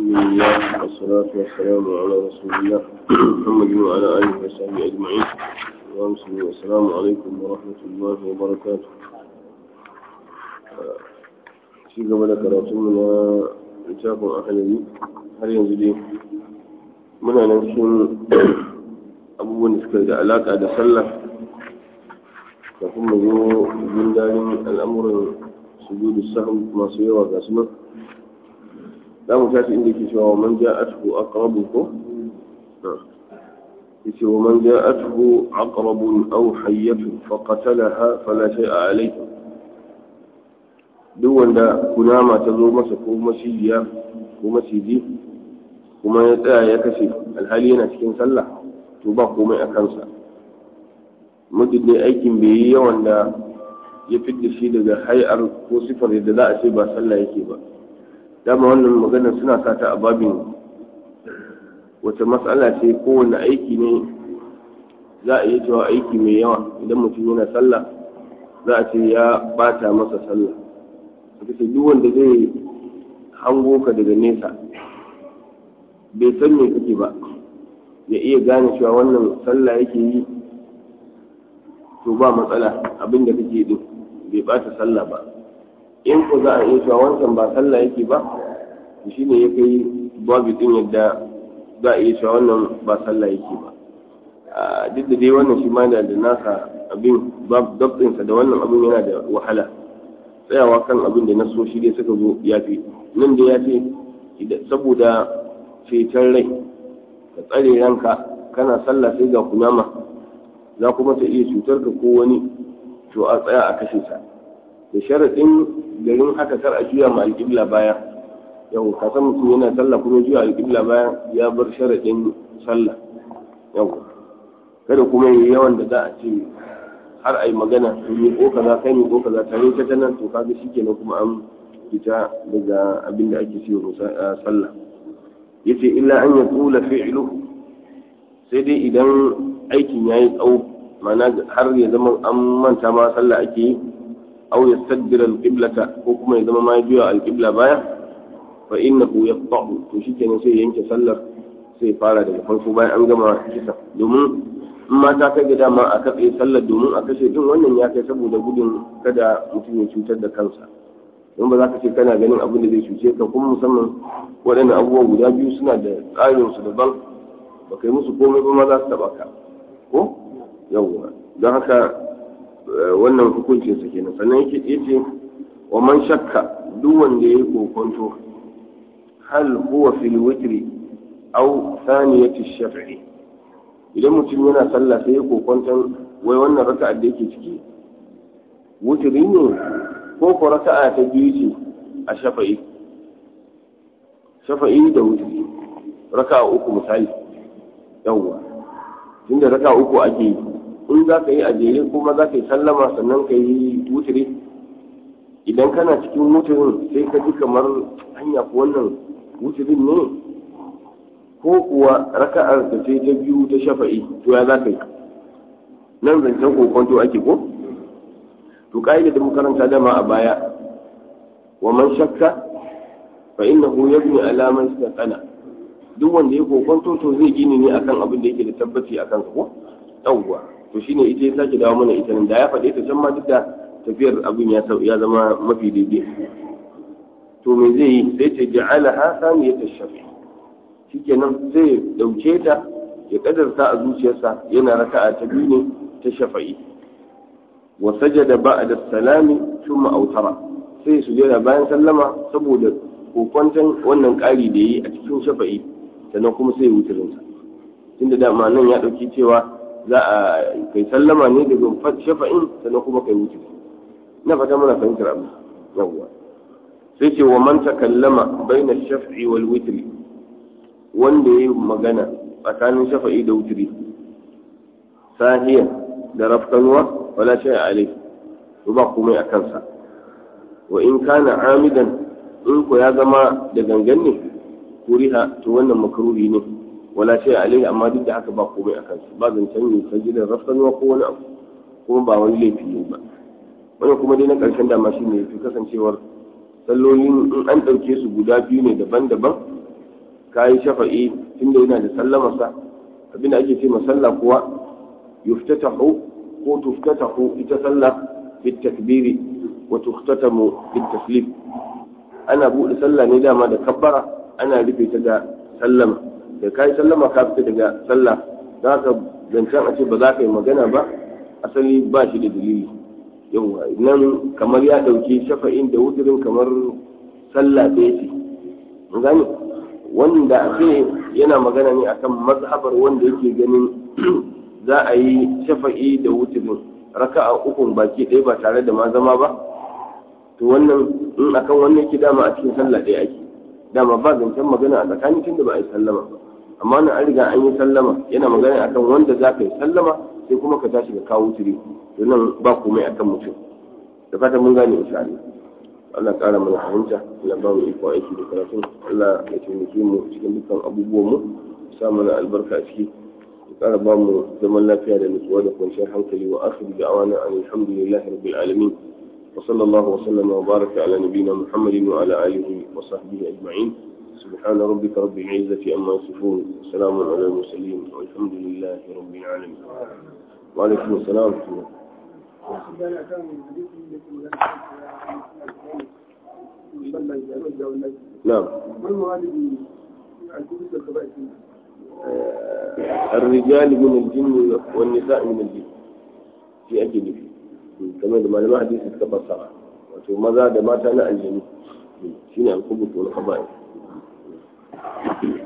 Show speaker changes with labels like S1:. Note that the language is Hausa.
S1: الله والصلاة والسلام على رسول الله محمد وعلى آله وصحبه أجمعين وأمسلم والسلام عليكم ورحمة الله وبركاته في قبل كراتمنا littafin ahalari har yanzu dai muna nan cikin abubuwan da suka da alaka da sallah kafin mu zo gundarin al'amuran sujudu sahwi masu yawa ga su nan za mu tashi inda ke cewa man ja'atuhu aqrabu ko yace wa man ja'atuhu aqrabun aw hayyatun fa qatalaha fala shay'a alayhi duk wanda kunama ta zo masa ko macijiya ko maciji kuma ya tsaya ya kashe alhali yana cikin sallah to ba komai a kansa muddin ne aikin bai yi yawan da ya fidda shi daga hay'ar ko sifar yadda za a ce ba sallah yake ba dama wannan maganar suna sata a babin wata matsala ce kowane aiki ne za a iya cewa aiki mai yawa idan mutum yana sallah za a ce ya bata masa sallah suka ce duk wanda zai hango ka daga nesa bai san me kake ba ya iya gane cewa wannan sallah yake yi to ba matsala abin da kake din bai bata sallah ba in ko za a iya cewa wancan ba sallah yake ba to shine ya kai babu din yadda za a iya cewa wannan ba sallah yake ba duk da dai wannan shi ma da nasa abin dabtinsa da wannan abin yana da wahala tsayawa kan abin da nasoshi dai suka zo ya fi nan da ya ce saboda ceton rai ka tsare ranka kana sallah sai ga kunama za kuma ta iya cutar ka ko wani to a tsaya a kashe ta da sharaɗin garin haka kar a juya ma alƙibla baya yau ka san mutum yana sallah kuma juya alƙibla baya ya bar sharaɗin sallah yau kada kuma yi yawan da za a ce har a yi magana to yi ko kaza kai ne ko kaza tare ta ta nan to kaga shikenan kuma an fita daga abin da ake cewa sallah yace illa an ya tula fi'luhu sai dai idan aikin yayi tsawo ma'ana har ya zama an manta ma sallah ake yi aw yastaddira al-qiblata ko kuma ya zama ma ya juya al-qibla baya fa innahu yaqta'u to shikenan sai yanke sallar sai fara daga farko bayan an gama kisa domin in ma ta kai ga dama a katse sallar domin a kashe din wannan ya kai saboda gudun kada mutum ya cutar da kansa don ba za ka ce kana ganin abin da zai cuce ka kuma musamman waɗannan abubuwan guda biyu suna da tsarin su daban ba kai musu komai ba ma za su taɓa ka ko yawwa don haka wannan hukuncin sa kenan sannan yake yace wa man shakka duk wanda yayi kokonto hal huwa fil witri aw thaniyati shaf'i idan mutum yana sallah sai ya kokwanton wai wannan raka'a da yake ciki wuturi ne ko ko raka'a ta biyu ce a shafa'i shafa'i da wuturi raka'a uku misali yawwa tunda raka'a uku ake yi in za ka yi a jere kuma za ka yi sallama sannan ka yi wuturi idan kana cikin wuturin sai ka ji kamar hanya ko wannan wuturin ne ko kuwa raka'ar da sai ta biyu ta shafa'i to ya za ka yi nan zancen kokonto ake ko to ka'ida da makaranta dama a baya wa man shakka fa innahu yabni ala man istaqana duk wanda ya kokonto to zai gini ne akan abin da yake da tabbaci akan sa ko yawwa to shine ita ya sake dawo mana ita nan da ya faɗe ta can ma duk da tafiyar abin ya zama mafi daidai to me zai yi sai ta ja'alaha saniyata shafi'i shikenan sai ya dauke ta ya kadarta a zuciyarsa yana raka'a ta biyu ne ta shafa'i wa sajada ba'da salami thumma autara sai ya sujada bayan sallama saboda kokwanton wannan ƙari da yi a cikin shafa'i sannan kuma sai ya wutirin sa tunda dama nan ya dauki cewa za a kai sallama ne daga shafa'in sannan kuma kai wutiri na fata muna fahimtar abu yawwa sai ce wa man takallama baina shaf'i wal witri wanda ya yi magana tsakanin shafa'i da wuturi sahiya da rafkanuwa wala shay alai to ba komai a kansa wa in kana amidan in ko ya zama da gangan ne kuriha to wannan makruhi ne wala shay alai amma duk da haka ba komai a kansa ba zancen ne sajidar rafkanuwa ko wani abu kuma ba wani laifi ne ba wannan kuma dai na ƙarshen dama shi ne fi kasancewar sallolin in an ɗauke su guda biyu ne daban-daban ka yi shafa'i tunda yana da sallamarsa abinda ake ce masalla kuwa yuftatahu ko tuftatahu ita sallah bit takbiri wa tuftatamu bit taslim ana buɗe sallah ne dama da kabbara ana rufe ta da sallama da kai sallama ka fita daga sallah za ka zancen a ce ba za ka yi magana ba asali ba shi da dalili yau nan kamar ya ɗauki shafa'in da wuturin kamar sallah ɗaya ce gani wanda ake yana magana ne akan mazhabar wanda yake ganin za a yi shafa'i da wuturin raka'a ukun baki ɗaya ba tare da ma zama ba to wannan in akan wannan yake dama a cikin sallah ɗaya ake dama ba zancen magana a tsakanin tunda ba a yi sallama amma nan an riga an yi sallama yana magana akan wanda za ka yi sallama sai kuma ka tashi ka kawo turi to nan ba komai akan mutum da fatan mun gane insha Allah Allah ƙara mana fahimta Allah ba mu iko aiki da karatu Allah ya taimake mu cikin dukkan abubuwan mu sa mana albarka a ciki ya ƙara ba mu zaman lafiya da nutsuwa da kwanciyar hankali wa akhiru da'awana alhamdulillahi rabbil alamin وصلى الله وسلم وبارك على نبينا محمد وعلى آله وصحبه أجمعين سبحان ربك رب العزة أما يصفون وسلام على المرسلين والحمد لله رب العالمين وعليكم السلام ورحمة الله نعم الرجال من الجن والنساء من الجن في أجل فيه kamar da malaman hadisi suka fassara wato maza da mata na aljanu shine al-khubut wal khaba'ith